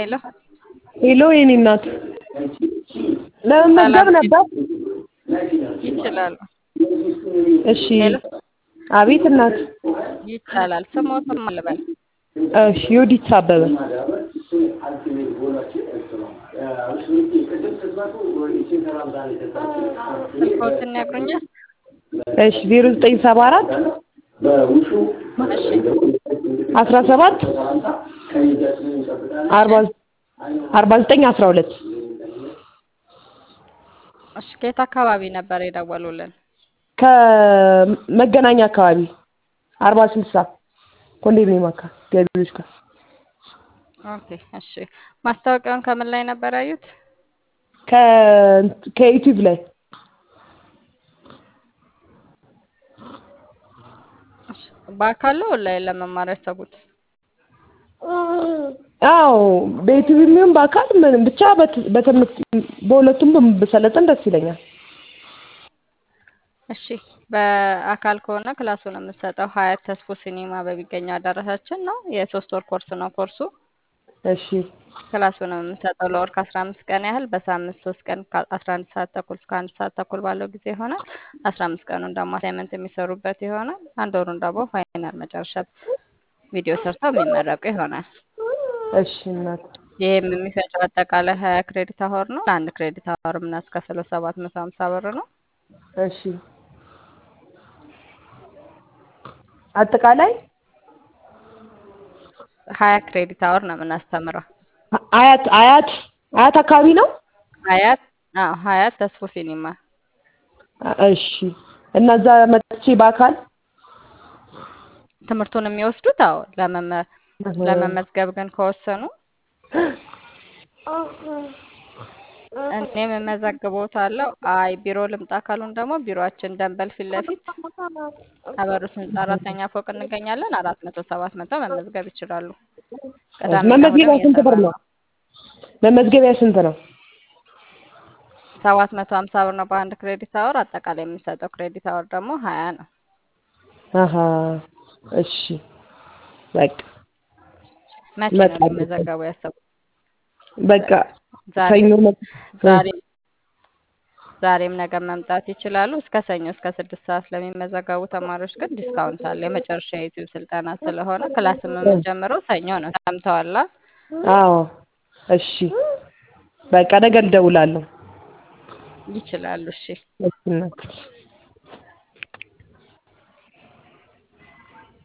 ሄሎ ሄሎ የኔ እናት ለመመዝገብ ነበር። ይችላሉ። እሺ ሄሎ አቤት እናት። ይቻላል። ስሞትም አልበል እሺ ዮዲት አበበ ስልክዎትን ያግሩኛል? እሺ ዜሮ ዘጠኝ ሰባ አራት እሺ አስራ ሰባት አርባ አርባ ዘጠኝ አስራ ሁለት እሺ ከየት አካባቢ ነበር የደወሉልን? ከመገናኛ አካባቢ አርባ ስልሳ ኮንዶሚኒየም አካባቢ ገቢዎች ጋር ኦኬ እሺ ማስታወቂያውን ከምን ላይ ነበር ያዩት? ከ ከዩቲዩብ ላይ እሺ በአካል ነው ኦንላይን ለመማር ያሰቡት? አዎ በዩቲዩብ የሚሆን በአካል ምንም ብቻ በት- በትምህርት በሁለቱም ብሰለጥን ደስ ይለኛል። እሺ በአካል ከሆነ ክላሱን የምትሰጠው ሀያት ተስፎ ሲኒማ በሚገኘው አዳራሻችን ነው። የሶስት ወር ኮርስ ነው ኮርሱ። እሺ ክላሱን የምንሰጠው ለወር ከአስራ አምስት ቀን ያህል በሳምንት ሶስት ቀን ከአስራ አንድ ሰዓት ተኩል እስከ አንድ ሰዓት ተኩል ባለው ጊዜ ይሆናል። አስራ አምስት ቀኑን ደግሞ አሳይመንት የሚሰሩበት ይሆናል። አንድ ወሩን ደግሞ ፋይናል መጨረሻ ቪዲዮ ሰርተው የሚመረቁ ይሆናል። እሺ እናት ይህም የሚፈጀው አጠቃላይ ሀያ ክሬዲት አወር ነው። ለአንድ ክሬዲት አወር የምናስከፍለው ሰባት መቶ ሀምሳ ብር ነው። እሺ አጠቃላይ ሀያ ክሬዲት አወር ነው የምናስተምረው። አያት አያት አያት አካባቢ ነው። ሀያት አዎ ሀያት ተስፎ ሲኒማ እሺ እና እዛ መጥቼ በአካል ትምህርቱን የሚወስዱት አዎ ለመመ- ለመመዝገብ ግን ከወሰኑ እኔም እመዘግቦታለሁ። አይ ቢሮ ልምጣ ካሉን ደግሞ ቢሮአችን ደንበል ፊት ለፊት አበሩት ህንጻ አራተኛ ፎቅ እንገኛለን። አራት መቶ ሰባት መቶ መመዝገብ ይችላሉ። ቅዳሜና መመዝገቢያ እሑድም ስንት ብር እየሰራን ነው? ነው። መመዝገቢያ ስንት ነው? ሰባት መቶ ሀምሳ ብር ነው በአንድ ክሬዲት አወር። አጠቃላይ የሚሰጠው ክሬዲት አወር ደግሞ ሀያ ነው። አሀ እሺ በቃ መቼ ነው እመጣለሁ። ሊመዘገቡ ያሰቡት? በቃ ዛሬ ሰኞ መ- ዛሬ ዛሬም ነገ መምጣት ይችላሉ። እስከ ሰኞ እስከ ስድስት ሰዓት ለሚመዘገቡ ተማሪዎች ግን ዲስካውንት አለ። የመጨረሻ የዩቲዩብ ስልጠና ስለሆነ ክላስም የምንጀምረው ሰኞ ነው። ሰምተዋላ? አዎ እሺ በቃ ነገ እደውላለሁ። ይችላሉ። እሺ እሺ እናት